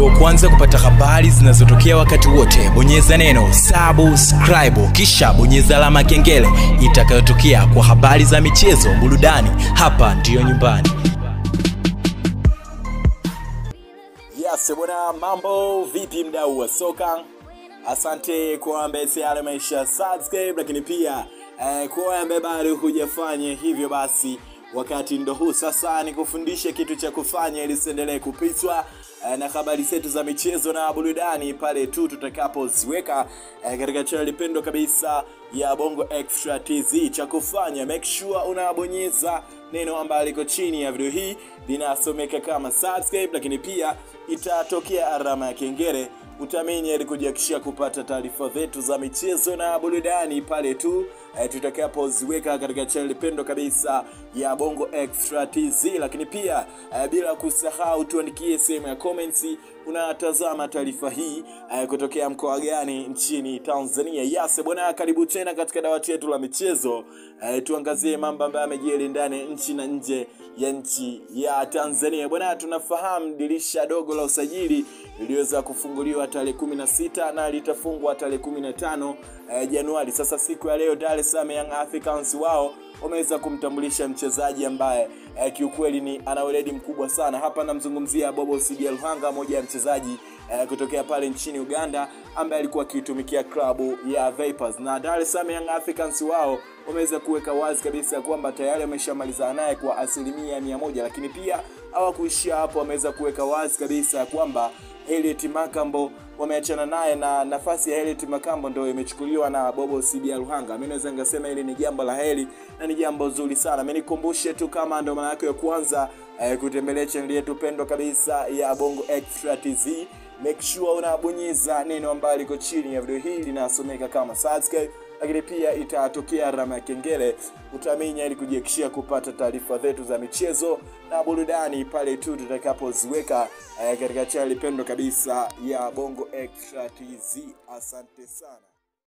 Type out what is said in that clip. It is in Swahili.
uwe wa kwanza kupata habari zinazotokea wakati wote bonyeza neno subscribe kisha bonyeza alama ya kengele itakayotokea kwa habari za michezo burudani hapa ndiyo nyumbani yes bwana mambo vipi mdau wa soka asante kwa ambaye tayari ameisha subscribe lakini pia eh, kwa ambaye bado hujafanya hivyo basi wakati ndo huu sasa nikufundishe kitu cha kufanya ili usiendelee kupitwa eh, na habari zetu za michezo na burudani pale tu tutakapoziweka eh, katika chaneli pendo kabisa ya bongo extra tz cha kufanya make sure unabonyeza neno ambalo liko chini ya video hii linasomeka kama subscribe lakini pia itatokea alama ya kengele utaminya ili kujiakishia kupata taarifa zetu za michezo na burudani pale tu eh, tutakapoziweka katika chaneli pendo kabisa ya bongo extra tz lakini pia eh, bila kusahau tuandikie sehemu ya comments unatazama taarifa hii eh, kutokea mkoa gani nchini tanzania yase bwana karibu tena katika dawati yetu la michezo eh, tuangazie mambo ambayo yamejiri ndani ya nchi na nje ya nchi ya tanzania bwana tunafahamu dirisha dogo la usajili liliweza kufunguliwa tarehe 16 na litafungwa tarehe 15 eh, januari sasa siku ya leo dar es salaam young africans wao wameweza kumtambulisha mchezaji ambaye eh, kiukweli ni ana weledi mkubwa sana hapa namzungumzia bobo sidia luhanga moja ya mchezaji eh, kutokea pale nchini uganda ambaye alikuwa akiitumikia klabu ya vipers na dar es salaam young africans wao wameweza kuweka wazi kabisa kwamba tayari wameshamalizana naye kwa asilimia mia moja lakini pia hawakuishia hapo wameweza kuweka wazi kabisa kwamba Elliot Makambo wameachana naye na nafasi ya Elliot Makambo ndio imechukuliwa na Bobo Sibia Ruhanga. Mimi naweza ngasema hili ni jambo la heri na ni jambo zuri sana. Mimi nikumbushe tu kama ndo mara yako ya kwanza eh, kutembelea channel yetu pendwa kabisa ya Bongo Extra TZ make sure unabonyeza neno ambalo liko chini ya video hii linasomeka kama subscribe lakini pia itatokea alama ya kengele utaminya ili kujiakishia kupata taarifa zetu za michezo na burudani pale tu tutakapoziweka eh, katika chaneli pendo kabisa ya bongo extra tz asante sana